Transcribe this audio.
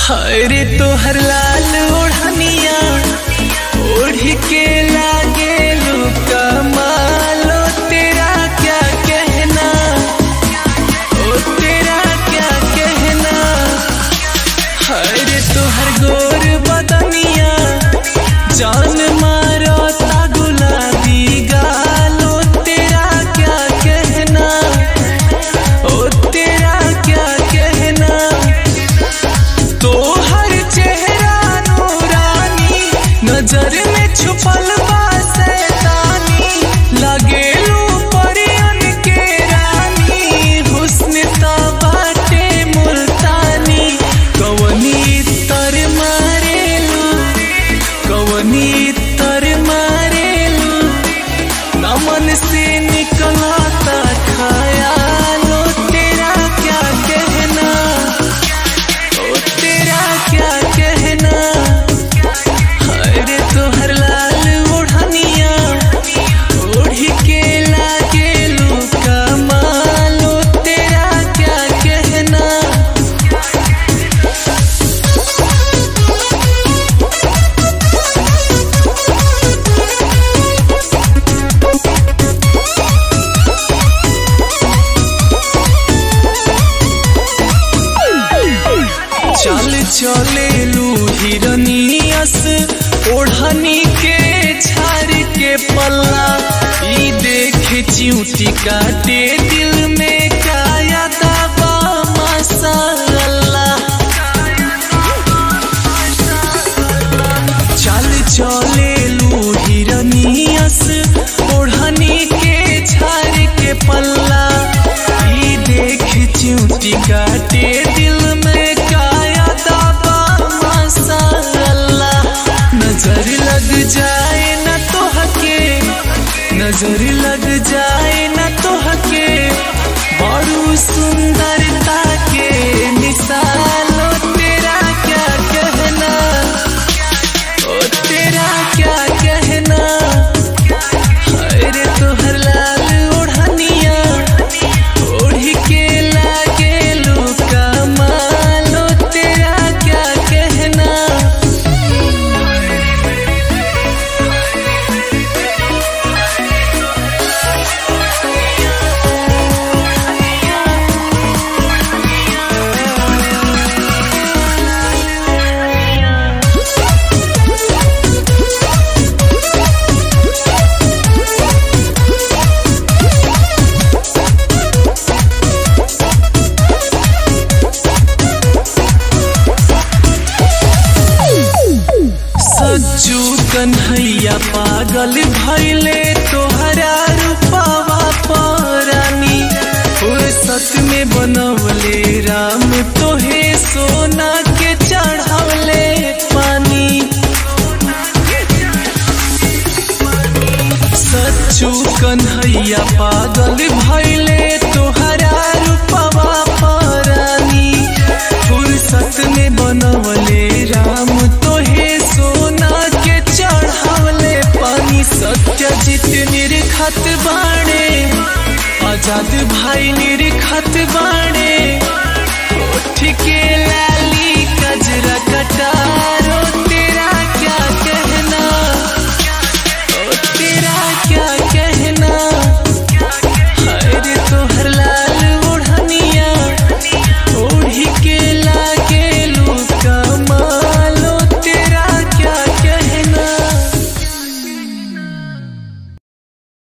हरे तोहर लाल ओढ़निया ओढ़ के लागे लुका मालो तेरा क्या कहना ओ तेरा क्या कहना हरे तोहर गोर बदनिया जान मारो ता गुलाबी गालो तेरा क्या कहना ओ तेरा क्या कहना तो हर चेहरा नूरानी नजर में छुपल बा शैतानी लगेलू परियन के रानी हुस्न ता बाटे मुल्तानी कवनी तर मारेलू कवनी तर मारेलू नमन से निकलाता खयालो तेरा क्या कहना ओ तेरा क्या कहना अरे तोहर लाल ओढ़निया ओढ़ के लागे लुका मालो तेरा क्या कहना चल चले लू हिरनियस ओढ़नी के झाड़ के पल्ला ई देख चिऊटी काटे दिल में काया दाबा मसाला चल चले लू हिरनियस ओढ़नी के झाड़ के पल्ला ई देख चिऊटी काटे दिल में काया दाबा मसाला नजर लग जाए न तो हके नजर लग जाए न तो हके बड़ू सुंदरता के मिसालो तेरा क्या कहना ओ तेरा क्या कहना अरे तोहर लाल ओढ़निया ओढ़ के लागे लुका मालो तेरा क्या कहना सज्जू कन्हैया पागल भैले तोहरा रूपावा परानी फुर्सत में बनवले राम तोहे सोना के चढ़ावले पानी सच्चू कन्हैया पागल भैले तोहरा रूपवा परानी फुर्सत में बनवले राम तोहे सोना के चढ़ावले पानी सत्यजित निर्खत बाणे आजाद भाई निर्खत बाणे